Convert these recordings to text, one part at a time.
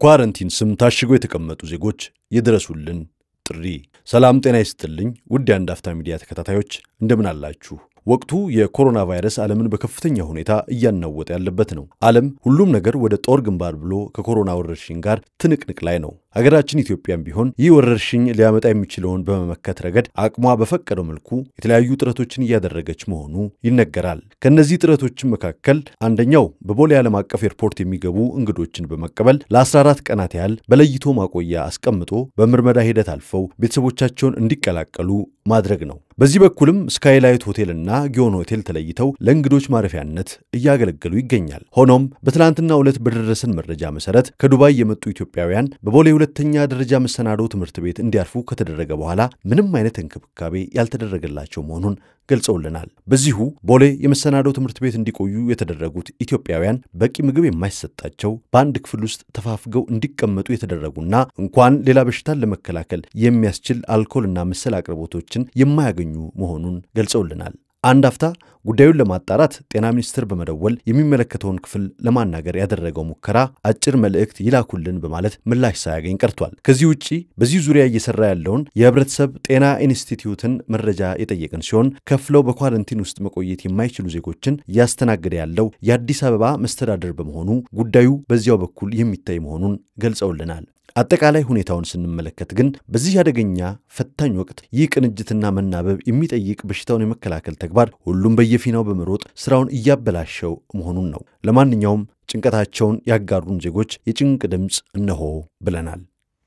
በኳረንቲን ስም ታሽገው የተቀመጡ ዜጎች ይድረሱልን ጥሪ። ሰላም ጤና ይስጥልኝ ውድ የአንድ አፍታ ሚዲያ ተከታታዮች እንደምን አላችሁ? ወቅቱ የኮሮና ቫይረስ ዓለምን በከፍተኛ ሁኔታ እያናወጠ ያለበት ነው። ዓለም ሁሉም ነገር ወደ ጦር ግንባር ብሎ ከኮሮና ወረርሽኝ ጋር ትንቅንቅ ላይ ነው። ሀገራችን ኢትዮጵያም ቢሆን ይህ ወረርሽኝ ሊያመጣ የሚችለውን በመመከት ረገድ አቅሟ በፈቀደው መልኩ የተለያዩ ጥረቶችን እያደረገች መሆኑ ይነገራል። ከእነዚህ ጥረቶችን መካከል አንደኛው በቦሌ ዓለም አቀፍ ኤርፖርት የሚገቡ እንግዶችን በመቀበል ለ14 ቀናት ያህል በለይቶ ማቆያ አስቀምጦ በምርመራ ሂደት አልፈው ቤተሰቦቻቸውን እንዲቀላቀሉ ማድረግ ነው። በዚህ በኩልም ስካይላይት ሆቴልና ጊዮን ሆቴል ተለይተው ለእንግዶች ማረፊያነት እያገለገሉ ይገኛል። ሆኖም በትናንትናው ዕለት በደረሰን መረጃ መሰረት ከዱባይ የመጡ ኢትዮጵያውያን በቦሌ ሁለተኛ ደረጃ መሰናዶ ትምህርት ቤት እንዲያርፉ ከተደረገ በኋላ ምንም አይነት እንክብካቤ ያልተደረገላቸው መሆኑን ገልጸውልናል። በዚሁ ቦሌ የመሰናዶ ትምህርት ቤት እንዲቆዩ የተደረጉት ኢትዮጵያውያን በቂ ምግብ የማይሰጣቸው በአንድ ክፍል ውስጥ ተፋፍገው እንዲቀመጡ የተደረጉና እንኳን ሌላ በሽታን ለመከላከል የሚያስችል አልኮልና መሰል አቅርቦቶችን የማያገኙ መሆኑን ገልጸውልናል። አንድ አፍታ ጉዳዩን ለማጣራት ጤና ሚኒስቴር በመደወል የሚመለከተውን ክፍል ለማናገር ያደረገው ሙከራ አጭር መልእክት ይላኩልን በማለት ምላሽ ሳያገኝ ቀርቷል። ከዚህ ውጭ በዚህ ዙሪያ እየሰራ ያለውን የሕብረተሰብ ጤና ኢንስቲትዩትን መረጃ የጠየቅን ሲሆን ከፍለው በኳረንቲን ውስጥ መቆየት የማይችሉ ዜጎችን እያስተናገደ ያለው የአዲስ አበባ መስተዳደር በመሆኑ ጉዳዩ በዚያው በኩል የሚታይ መሆኑን ገልጸውልናል። አጠቃላይ ሁኔታውን ስንመለከት ግን በዚህ አደገኛ ፈታኝ ወቅት ይህ ቅንጅትና መናበብ የሚጠይቅ በሽታውን የመከላከል ተግባር ሁሉም በየፊናው በመሮጥ ስራውን እያበላሸው መሆኑን ነው። ለማንኛውም ጭንቀታቸውን ያጋሩን ዜጎች የጭንቅ ድምፅ እነሆ ብለናል።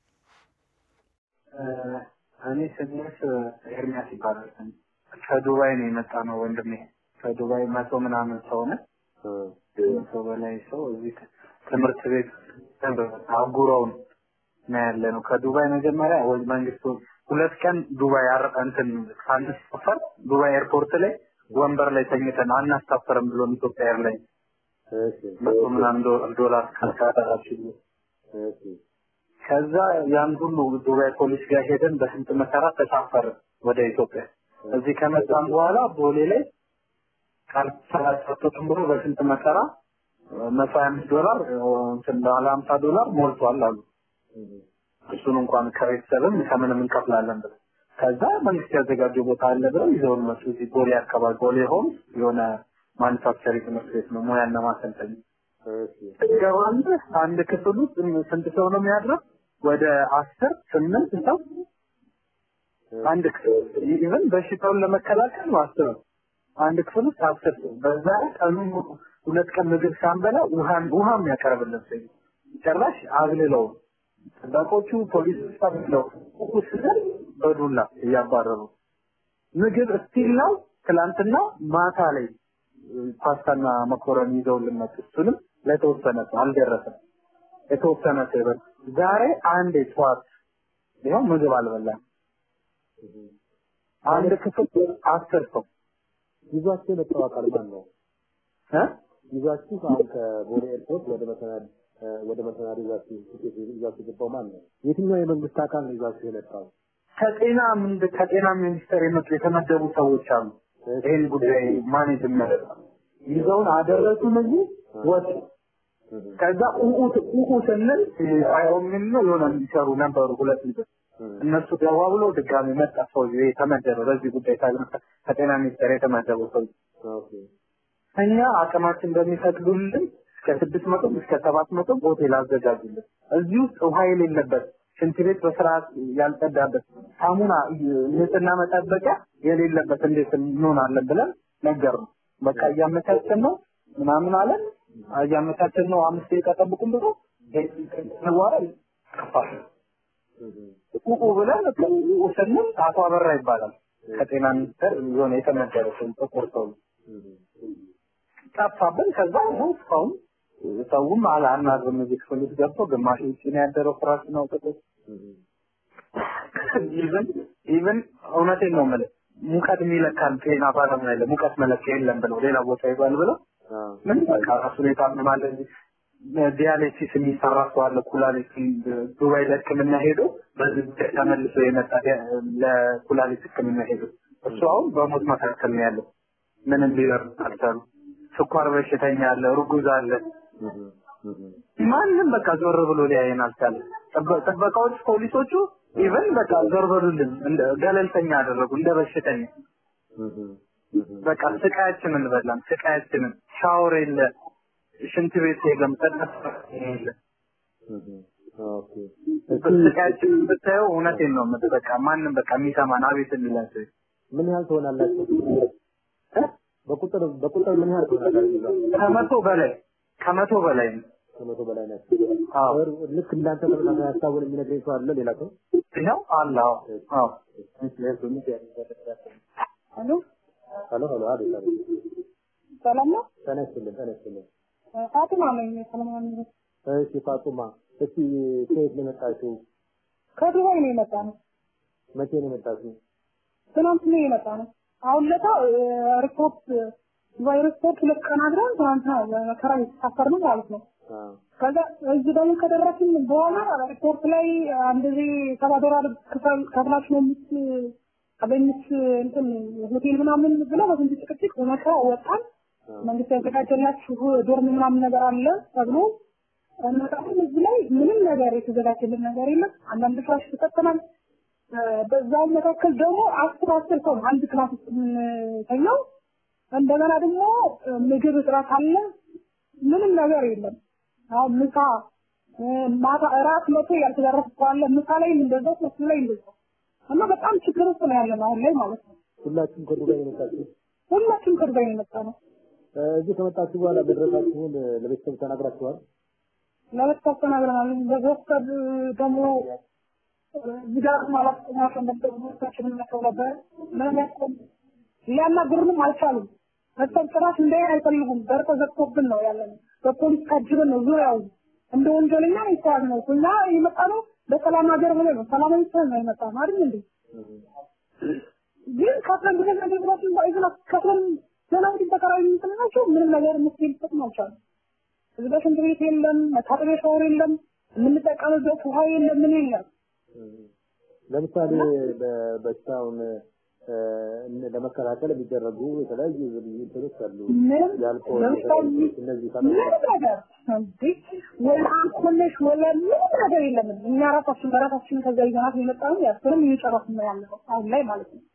እኔ ስሜት ኤርሚያስ ይባላል። ከዱባይ ነው የመጣ ነው ወንድሜ። ከዱባይ መቶ ምናምን ሰው ነው መቶ በላይ ሰው እዚህ ትምህርት ቤት አጉረውን ነው ያለ ነው። ከዱባይ መጀመሪያ ወይ መንግስቱ ሁለት ቀን ዱባይ አር እንትን ሳንሳፈር ዱባይ ኤርፖርት ላይ ወንበር ላይ ተኝተን አናሳፈርም ብሎ ኢትዮጵያ ኤርላይንስ መቶ ምናምን ዶላር ካሳራችሁ ከዛ ያን ሁሉ ዱባይ ፖሊስ ጋር ሄደን በስንት መከራ ተሳፈርን ወደ ኢትዮጵያ። እዚህ ከመጣን በኋላ ቦሌ ላይ ቃል ሰላሳቶትም ብሎ በስንት መከራ መቶ ሀያ አምስት ዶላር እንትን ባለ ሀምሳ ዶላር ሞልቷል አሉ። እሱን እንኳን ከቤተሰብም ከምንም እንከፍላለን ብለው ከዛ መንግስት ያዘጋጀው ቦታ አለ ብለው ይዘውን መጡ። እዚህ ቦሌ አካባቢ ቦሌ ሆም የሆነ ማኑፋክቸሪንግ ትምህርት ቤት ነው፣ ሙያና ማሰልጠኛ ገባለህ። አንድ ክፍል ውስጥ ስንት ሰው ነው የሚያድረው? ወደ አስር ስምንት ሰው አንድ ክፍል ኢቨን በሽታውን ለመከላከል ነው አስር አንድ ክፍል ውስጥ አስር ሰው በዛ ቀኑ ሁለት ቀን ምግብ ሳንበላ ውሃም ውሃም ያቀርብልን ሰው ጭራሽ አግልለው ጠባቆቹ ፖሊስ ነው ስል በዱላ እያባረሩ ምግብ እስቲል ነው። ትላንትና ማታ ላይ ፓስታና መኮረኒ ይዘውልን መጡ። እሱንም ለተወሰነ ሰው አልደረሰም። የተወሰነ ሰው ይበል። ዛሬ አንድ ጠዋት ይኸው ምግብ አልበላም። አንድ ክፍል አስር ሰው ይዟችሁ የመጣው አካል ማን ነው? እ ይዟችሁ አሁን ከቦሌ ኤርፖርት ወደ መሰናድ ወደ መሰናዶ ይዛችሁ ትኬት ይዛችሁ የገባው ማን ነው? የትኛው የመንግስት አካል ነው ይዛችሁ የመጣው? ከጤና ምንድ ከጤና ሚኒስቴር የመጡ የተመደቡ ሰዎች አሉ። ይህን ጉዳይ ማኔጅ የሚያደርጉ ይዘውን አደረሱን እዚህ ወጡ። ከዛ ኡኡ ኡኡ ስንል አይኦሚን ነው የሆነ የሚሰሩ ነበሩ ሁለት ልጆች እነሱ ገባ ብሎ ድጋሚ መጣ ሰው የተመደበ በዚህ ጉዳይ ከጤና ሚኒስቴር የተመደቡ ሰው እኛ አቅማችን በሚፈቅዱልን እስከ ስድስት መቶ እስከ ሰባት መቶ ሆቴል አዘጋጁልን። እዚህ ውስጥ ውሃ የሌለበት ሽንት ቤት በስርዓት ያልጸዳበት ሳሙና ንጽህና መጠበቂያ የሌለበት እንዴት እንሆናለን ብለን ነገር ነው። በቃ እያመቻቸን ነው ምናምን አለን። እያመቻቸን ነው አምስት ደቂቃ ጠብቁን ብሎ ዋረ ጠፋል። ቁቁ ብለን ቁቁ ስንል አቶ አበራ ይባላል ከጤና ሚኒስቴር የሆነ የተመደበ ሰው ጥቁር ሰው ጠፋብን። ከዛ ነው እስካሁን ሰውም አናግርም እዚህ ክፍል ውስጥ ገብቶ ግማሽ ውጭ ነው ያደረው ፍራሽን አውጥቶ ኢቭን ኢቭን እውነቴን ነው የምልህ ሙቀት የሚለካን ጤና ባለሙያ የለም ሙቀት መለኪያ የለም ብለው ሌላ ቦታ ይባል ብለው ምን በቃ ራሱን የታመማለ ዲያሊሲስ የሚሰራ ሰው አለ ኩላሊት ዱባይ ለሕክምና ሄዶ በዚህ ጉዳይ ተመልሶ የመጣ ለኩላሊት ሕክምና ሄዶ እሱ አሁን በሞት መካከል ነው ያለው ምንም ሊደርስ አልቻሉ ስኳር በሽተኛ አለ፣ ርጉዝ አለ። ማንም በቃ ዞር ብሎ ሊያየን አልቻለም። ጥበ- ጥበቃዎች፣ ፖሊሶቹ ኢቨን በቃ ዞር በሉልን እንደ ገለልተኛ አደረጉ እንደ በሽተኛ። በቃ ስቃያችንን በላን፣ ስቃያችንን። ሻወር የለ፣ ሽንት ቤት የለም፣ ጠቀስ የለ። ኦኬ ስቃያችንን ብታየው እውነቴን ነው የምልህ። በቃ ማንም በቃ የሚሰማን አቤት የሚለን ሰው የለም። ምን ያህል ትሆናላችሁ? በቁጥር በቁጥር ምን ያህል ትሆናላችሁ? እዛ? ከመቶ በላይ ከመቶ በላይ ነው። ከመቶ በላይ ናቸው። አዎ ልክ እንዳንተ ተመሳሳይ ሀሳቡን የሚነግረኝ ሰው አለ ሌላ ሰው? ይኸው አለ። አዎ አዎ ሄሎ ሄሎ ሄሎ፣ አቤት አቤት። ሰላም ነው? ጤና ይስጥልን ጤና ይስጥልን። ፋጡማ ነኝ። ሰለሞን ነኝ። እሺ ፋጡማ፣ እስቲ ከየት ነው የመጣችው? ከዱባይ ነው የመጣ ነው። መቼ ነው የመጣችው? ትናንት ነው የመጣ ነው። አሁን ለታ ሪፖርት ዱባይ ሪፖርት ሁለት ቀን አድረን ትናንትና በመከራ የተሳፈር ነው ማለት ነው። አዎ ከዛ እዚህ ደግሞ ከደረስን በኋላ ሪፖርት ላይ አንድ ጊዜ ሰባ ዶላር ክፈል ከፍላችሁ ነው የምትገኙት እንትን ሆቴል ምናምን ብለው በስንት ጭቅጭቅ በመከራ ወጣን። መንግስት ያዘጋጀላችሁ ዶርም ምናምን ነገር አለ ተብሎ እንመጣለን። እዚህ ላይ ምንም ነገር የተዘጋጀልን ነገር የለም። አንዳንድ ፍራሽ ተሰጥተናል። በዛው መካከል ደግሞ አስር አስር ሰው አንድ ክላስ ውስጥ የምንተኛው እንደገና ደግሞ ምግብ እጥረት አለ። ምንም ነገር የለም። አሁን ምሳ ማታ እራት መቶ ያልተደረሰ ሰው አለ። ምሳ ላይ እንደዛው ሶስት ላይ እንደዛው እና በጣም ችግር ውስጥ ነው ያለነው አሁን ላይ ማለት ነው። ሁላችሁም ከዱባይ ነው የመጣችሁ? ሁላችንም ከዱባይ ነው የመጣ ነው። እዚህ ከመጣችሁ በኋላ መድረሳችሁን ለቤተሰብ ተናግራችኋል? ለቤተሰብ ተናግረናል። በቤተሰብ ደግሞ እዚህ ጋር ማለት ናቸው እንደምታችንን መተው ነበር ምንም ያስቆም ሊያናግሩንም አልቻሉም። ቤተሰብ ጭራሽ እንዳይን አይፈልጉም። በር ተዘግቶብን ነው ያለን። በፖሊስ ታጅበን ነው ዙሪያው እንደ ወንጀለኛ ይተያዝ ነው። እኛ የመጣ ነው በሰላም ሀገር ብለን ነው ሰላማዊ ሰው ነው የመጣ ነው አይደል እንዴ? ግን ከፍለን ብለን አገልግሎትን ባይዘና ከፍለን ዘናዊ ተከራይ የምንጥላቸው ምንም ነገር ምስል ጥቅም አልቻሉም። እዚህ ጋር ሽንት ቤት የለም፣ መታጠቢያ ሻወር የለም፣ የምንጠቀምበት ውሃ የለም፣ ምን የለም። ለምሳሌ በበሽታውን ለመከላከል የሚደረጉ የተለያዩ እንትኖች አሉ። ምንም የአልኮል ለምሳሌ እነዚህ ምንም ነገር እንዴ ወላ አልኮልሽ ወላ ምንም ነገር የለም። እኛ ራሳችን በራሳችን ከዛ ይዘናት የመጣ ነው ያስርም እየጨረስን ነው ያለው አሁን ላይ ማለት ነው።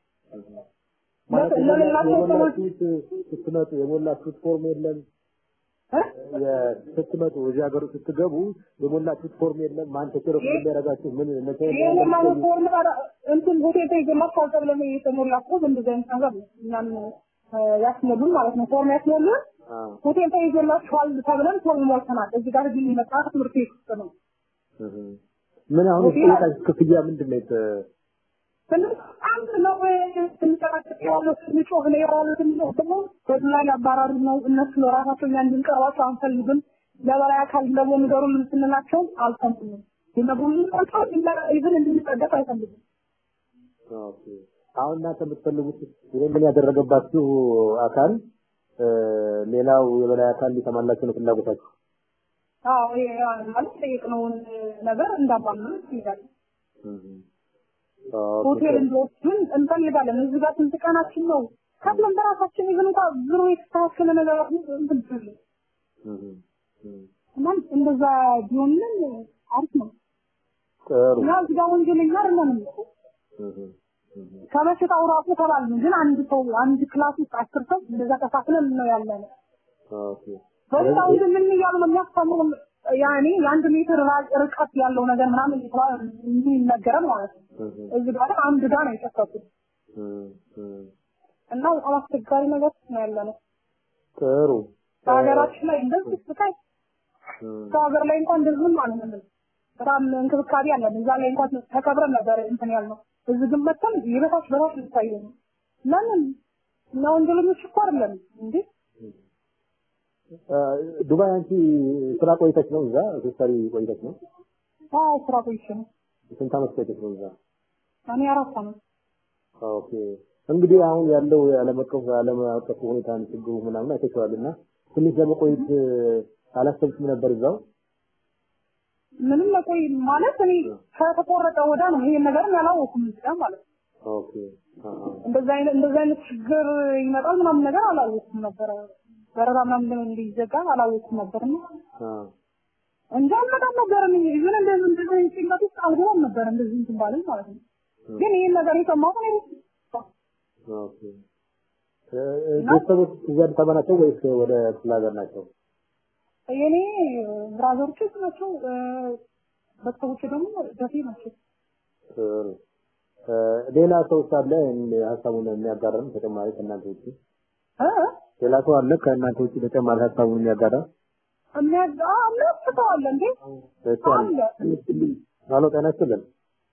ማለት ለሌላቸው ሰዎች የሞላችሁት ስትመጡ የሞላችሁት ፎርም የለም። እ? የ- ስትመጡ እዚህ ሀገር ስትገቡ የሞላችሁት ፎርም የለም። ማን ተቸረፍ የሚያደርጋችሁ ምን መቼ ይሄን ማለት ፎርም ታዲያ እንትን ሆቴል ተይዘላችኋል ተብለን የተሞላ እኮ እንደዚህ አይነት ነገር ነው። እኛም እ፣ ያስሞሉን ማለት ነው። ፎርም ያስሞሉን አዎ ሆቴል ተይዘላችኋል ተብለን ፎርም ሞልተናል። እዚህ ጋር ግን የመጣ ትምህርት ቤት ውስጥ ነው። እህ። ምን አሁን የጠየቃችሁ ክፍያ ምንድን ነው? የተ- ትንሽ አንድ ነው ስንጨቃጨቅ ያለው ስንጮህ ነው የዋሉት ደግሞ በዱላ ሊያባራሩ ነው። እነሱ ለራሳቸው እኛ እንድንቀርባቸው አንፈልግም። ለበላይ አካል ደግሞ ንገሩልን ስንላቸው አልሰሙንም። የነገሩልን ናቸው ኢቭን እንድንጠገፍ አይፈልጉም። ኦኬ። አሁን እናንተ የምትፈልጉት ይሄንን ያደረገባችሁ አካል እ፣ ሌላው የበላይ አካል ሊሰማላችሁ ነው ፍላጎታችሁ። አዎ ይሄ ማለት ጠየቅነውን ነገር እንዳባምን ይላል። እህ። ኦኬ። ሆቴል እንዲወስዱን እንፈልጋለን። እዚህ ጋር ስንት ቀናችን ነው? ከፍለን በራሳችን ይዘን እንኳ ብሩ የተስተካከለ ነገር እንትን ትል እህ። እህ። እና እንደዛ ቢሆንልን አሪፍ ነው። ጥሩ። እና እዚህ ጋር ወንጀለኛ አይደለንም እኮ እህ። እህ። ከበሽታው ራሱ ተባልን። ግን አንድ ሰው አንድ ክላስ ውስጥ አስር ሰው እንደዛ ተካፍለን ነው ያለነው። ኦኬ። በሽታው ግን ምን እያሉ ነው የሚያስተምሩ? ያኔ የአንድ ሜትር ራ- ርቀት ያለው ነገር ምናምን እየተባለ የሚነገረን ማለት ነው። እህ። እዚህ ጋር አንድ ጋር ነው የጨፈቁት እህ። እህ። እና በጣም አስቸጋሪ ነገር ውስጥ ነው ያለነው። ጥሩ። በሀገራችን ላይ እንደዚህ ስቃይ እህ። ሰው ሀገር ላይ እንኳን እንደዚህ ማለት ነው። በጣም እንክብካቤ አለን። እዛ ላይ እንኳን ተከብረን ነበር እንትን ያልነው። እዚህ ግን መጥተን የበታች በታች ልታየ ነው። ለምን እና ወንጀለኞች እኮ አይደለም እንዴ? እ፣ ዱባይ አንቺ ስራ ቆይተች ነው እዛ ስትሰሪ ቆይተች ነው? አዎ ስራ ቆይቼ ነው። ስንት ዓመት ቆይተች ነው እዛ? እኔ አራት ዓመት ኦኬ እንግዲህ አሁን ያለው የዓለም አቀፍ ዓለም አቀፍ ሁኔታን ችግሩ ምናምን አይተቸዋል እና ትንሽ ለመቆየት እ፣ አላሰብሽም ነበር እዛው? ምንም ለቆይ ማለት እኔ ከተቆረጠ ወዳ ነው ይሄን ነገር ያላወኩም እዚህ ጋር ማለት ነው። ኦኬ አሃ። እንደዛ አይነት እንደዛ አይነት ችግር ይመጣል ምናምን ነገር አላወኩም ነበረ። በረራ ምናምን እንዲዘጋ አላወኩም ነበርና አ እንጂ አልመጣም ነበር። እኔ ኢቭን እንደዚህ እንደዚህ ጭንቀት ውስጥ አልገባም ነበር እንደዚህ እንትን ባለኝ ማለት ነው። ግን ይህን ነገር የሰማሁት እኔ ኦኬ እ፣ እ፣ ቤተሰቦች እዚህ አዲስ አበባ ናቸው ወይስ ወደ ክፍለ ሀገር ናቸው? የኔ ብራዘሮች ናቸው፣ እ፣ ቤተሰቦቼ ደግሞ ደሴ ናቸው። ጥሩ እ፣ ሌላ ሰው አለ ይህን ሀሳቡን የሚያጋራን ተጨማሪ ከእናንተ ውጭ እ? ሌላ ሰው አለ ከእናንተ ውጭ ተጨማሪ ሀሳቡን የሚያጋራ የሚያጋ የሚያስተዋለ እንዴ እሱ አለ አለ ሄሎ ጤና ይስጥልን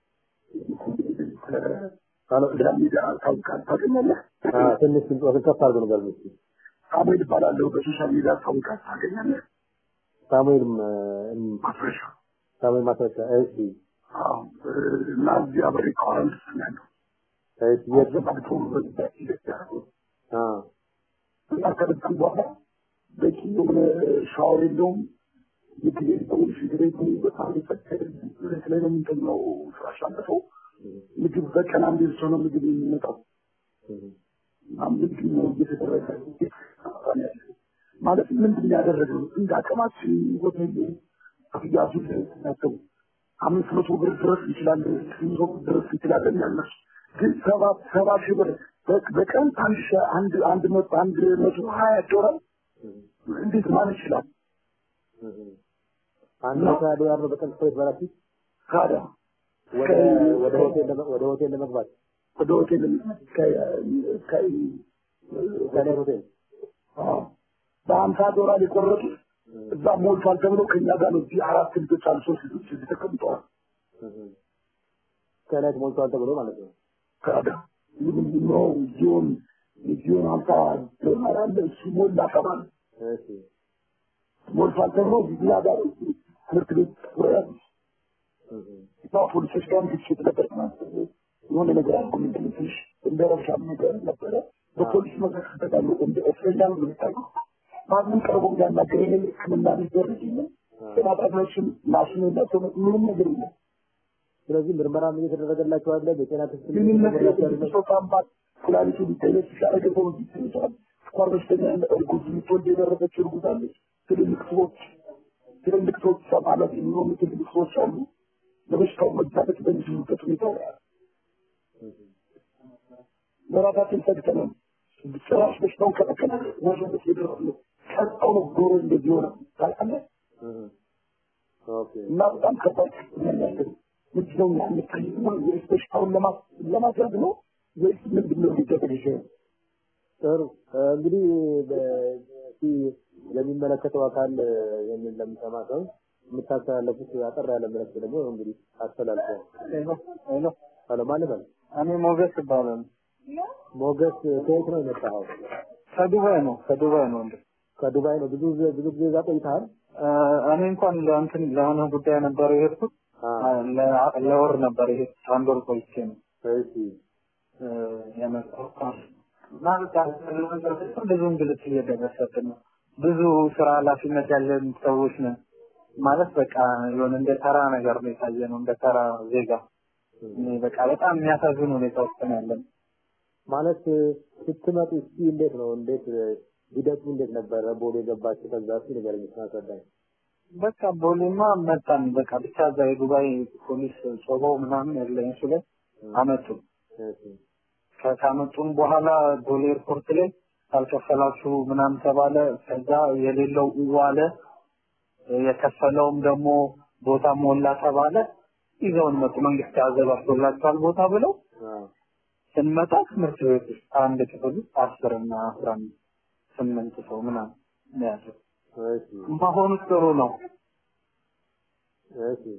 ሄሎ ታገኛለህ? አ፣ ትንሽ ድምፅዎትን ከፍ አድርገው ንገሩኝ እስኪ ሳሙኤል እባላለሁ። በሶሻል ሚዲያ ታውቃት ታገኛለህ? ሳሙኤል እ፣ እም፣ ማስረሻ ሳሙኤል ማስረሻ እሺ አዎ፣ እና እዚህ አበሬ ከዋረንት ያለው እሺ የት ዘባግቶ በዚህ ኢትዮጵያ አ እና ከበጣም በኋላ በቂ የሆነ ሻወር የለውም። ምግብ የለውም። ሽንት ቤቱ በጣም የፈቀደ ላይ ነው የምንተኛው። ፍራሽ አንጥፈው ምግብ በቀን አንዴ ብቻ ነው ምግብ የሚመጣው። እና ምንድን ነው እየተደረገ ያለው? ማለት ምንድን ነው ያደረገው? እንደ አቅማችን ሆቴል ክፍያሱ ናቸው። አምስት መቶ ብር ድረስ እንችላለን፣ ስምንት መቶ ብር ድረስ እንችላለን ያልነሱ ግን ሰባ ሰባ ሺህ ብር በ- በቀን አንድ ሺህ አንድ አንድ መቶ አንድ መቶ ሀያ ዶላር እንዴት ማለት ይችላል? አንድ መቶ ሀያ ዶላር ነው በቀን ስፖርት በላችሁ ታዲያ ወደ ወደ ሆቴል ለመ- ወደ ሆቴል ለመግባት ወደ ሆቴል ከ- ከ- ከላይ ሆቴል አዎ፣ በሀምሳ ዶላር የቆረጡት እዛ ሞልቷል ተብሎ ከኛ ጋር ነው። እዚህ አራት ልጆች አሉ፣ ሶስት ልጆች እዚህ ተቀምጠዋል። ከላይ ሞልቷል ተብሎ ማለት ነው ታዲያ ምንድን ነው ዚዮን ዚዮን ሀምሳ ዶላር አለ እሱ ሞላ ተባለ። እሺ ሞልቷል ተብሎ እኛ ጋር ትምህርት ቤት ወያሉ እና ፖሊሶች ጋር ግጭት ነበር። የሆነ ነገር አልኩ ምንድን ነው ትንሽ እንደ ረብሻም ነገር ነበረ። በፖሊስ መካከል ተጣሉ። እንደ እስረኛ ነው የሚታየው። ማንም ቀርቦ እንዳናገር የለም። ሕክምና ሊደረግ የለም። ጤና ጣቢያዎችም ማሽን የላቸውም። ምንም ነገር የለም። ስለዚህ ምርመራም እየተደረገላቸው አለ በጤና ክትትል ምንም ነገር እየተደረገላቸው የለም። አለ ሰው ታምባት ኩላሊቱ ሊጠየቅ ሲያደረገ ሰው ሊጠየቅ ይችላል። ስኳር በሽተኛ ያለ እርጉዝ ልትወልድ የደረሰች እርጉዝ አለች። ትልልቅ ሰዎች ትልልቅ ሰዎች ማለት የሚሆኑ ትልልቅ ሰዎች አሉ። ለበሽታው መጋለጥ በሚችሉበት ሁኔታ ነው ያለው። ለራሳችን ሰግተናል። ጭራሽ በሽታውን ከመከላከል ወረበት የደረሱ ቀጣው ነው ዶሮ እንደዚህ ሆነ ታውቃለህ። ኦኬ እና በጣም ከባድ ያለን ምንድነው የሚታይ ወይስ በሽታውን ለማ- ለማድረግ ነው ወይስ ምንድን ነው ሊደረግ ይችላል? ጥሩ እ፣ እንግዲህ በ- እስኪ ለሚመለከተው አካል እ፣ ይህንን ለሚሰማ ሰው የምታስተላለፉት አጠር ያለ መልዕክት ደግሞ እንግዲህ አስተላልፈው ሄሎ ሄሎ፣ ሄሎ ማን በል እኔ ሞገስ ይባላል። ሞገስ ከየት ነው የመጣኸው ከዱባይ ነው ከዱባይ ነው እንዴ? ከዱባይ ነው ብዙ ጊዜ- ብዙ ጊዜ እዛ ቆይተሃል እኔ እንኳን ለእንትን ለሆነ ጉዳይ ነበር የሄድኩት። አ፣ ለ- ለወር ነበር የሄድኩት። አንድ ወር ቆይቼ ነው እሺ እ፣ የመጣሁት። እና በቃ ብዙ እንግልት እየደረሰብን ነው። ብዙ ስራ ኃላፊነት ያለን ሰዎች ነን። ማለት በቃ የሆነ እንደ ተራ ነገር ነው የታየ ነው እንደ ተራ ዜጋ እኔ በቃ በጣም የሚያሳዝን ሁኔታ ውስጥ ነው ያለን። ማለት እ፣ ስትመጡ እስኪ እንዴት ነው እንዴት እ፣ ሂደቱ እንዴት ነበረ ቦሌ ገባችሁ ከዛ እስኪ ንገረኝ እስኪ አስረዳኝ በቃ ቦሌማ መጣን። በቃ ብቻ እዛ የዱባይ ፖሊስ ጾመው ምናምን ያለ እሱ ላይ አመጡ። እሺ ከ- ካመጡን በኋላ ቦሌ ኤርፖርት ላይ ካልከፈላችሁ ምናምን ተባለ። ከዛ የሌለው ዋለ፣ የከፈለውም ደግሞ ቦታ ሞላ ተባለ። ይዘውን መጡ። መንግስት አዘጋጅቶላቸዋል ቦታ ብለው አ፣ ስንመጣ ትምህርት ቤት ውስጥ አንድ ክፍል ውስጥ አስር እና አስራ አምስት ስምንት ሰው ምናምን ነው ያለው። እሺ መሆኑ ጥሩ ነው። እሺ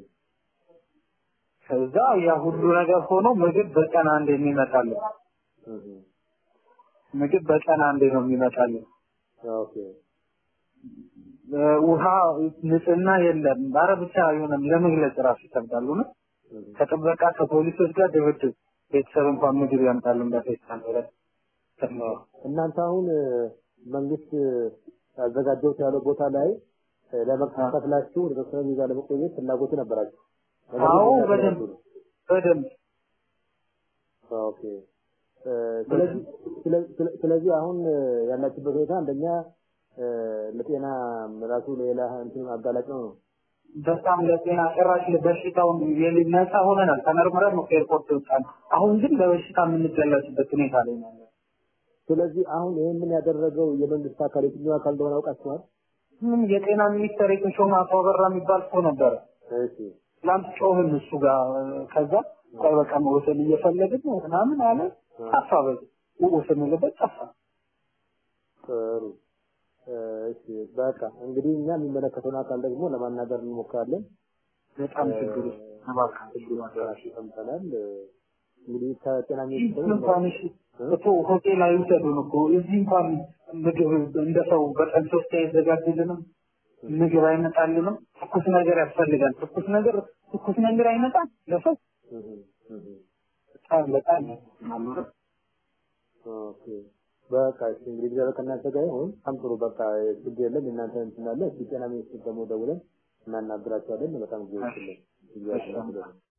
ከዛ ያ ሁሉ ነገር ሆኖ ምግብ በቀን አንድ የሚመጣልን እህ፣ ምግብ በቀን አንዴ ነው የሚመጣልን። ኦኬ እ፣ ውሃ ንጽህና የለም። ኧረ ብቻ አይሆንም ለመግለጽ ራሱ ይከብዳል። ነው እህ፣ ከጥበቃ ከፖሊሶች ጋር ድብድብ። ቤተሰብ እንኳን ምግብ ያምጣልን በፌስታል ብለን ስንኖር እናንተ አሁን እ፣ መንግስት እ፣ ያዘጋጀሁት ያለው ቦታ ላይ እ፣ ለመከታተላችሁ የተወሰነ ቪዛ ለመቆየት ፍላጎቱ ነበራችሁ ነገር ግን አዎ ቪዛ በደንብ ስላጡ ነው። በደንብ ኦኬ እ፣ ስለዚህ ስለ- ስለ- ስለዚህ አሁን እ፣ ያላችሁበት ሁኔታ አንደኛ እ፣ ለጤና ራሱ ሌላ እንትን አጋላጭ ነው ነው በጣም ለጤና ጭራሽ በሽታውን የሊ- ነፃ ሆነናል። ተመርምረን ነው ከኤርፖርት የወጣን። አሁን ግን ለበሽታ የምንገለጽበት ሁኔታ ላይ ነው ያለነው። ስለዚህ አሁን ይህንን ያደረገው የመንግስት አካል የትኛው አካል እንደሆነ አውቃችኋል? ምን የጤና ሚኒስቴር የተሾመ አቶ አበራ የሚባል ሰው ነበረ። እሺ ትላንት ጮህን እሱ ጋር ከዛ ቆይ በቃ መወሰን እየፈለግን ነው ምናምን አለ። ጠፋ። በዚህ ስንልበት ጠፋ። ጥሩ እ፣ እሺ በቃ እንግዲህ እኛ የሚመለከተውን አካል ደግሞ ለማናገር እንሞክራለን። በጣም ችግር ውስጥ እባክህ ችግሩን አደራሽ ሰምተናል። እ፣ እንግዲህ ከጤና እዚህ ሚኒስቴር እንኳን እሺ እኮ ሆቴል አይውሰዱን እኮ እዚህ እንኳን ምግብ እንደ ሰው በቀን ሶስት አይዘጋጅልንም፣ ምግብ አይመጣልንም። ትኩስ ነገር ያስፈልጋል። ትኩስ ነገር ትኩስ ነገር አይመጣም ለሰው እህ፣ እህ፣ በጣም በጣም ማለት ኦኬ በቃ እሺ እንግዲህ እግዚአብሔር ከእናንተ ጋር ይሁን። በጣም ጥሩ በቃ ችግር የለም። የእናንተ እንትን አለ። እስኪ ጤና ሚኒስቴር ደግሞ ደውለን እናናግራቸዋለን። በጣም ጊዜ ይችላል እግዚአብሔር ይመስገን።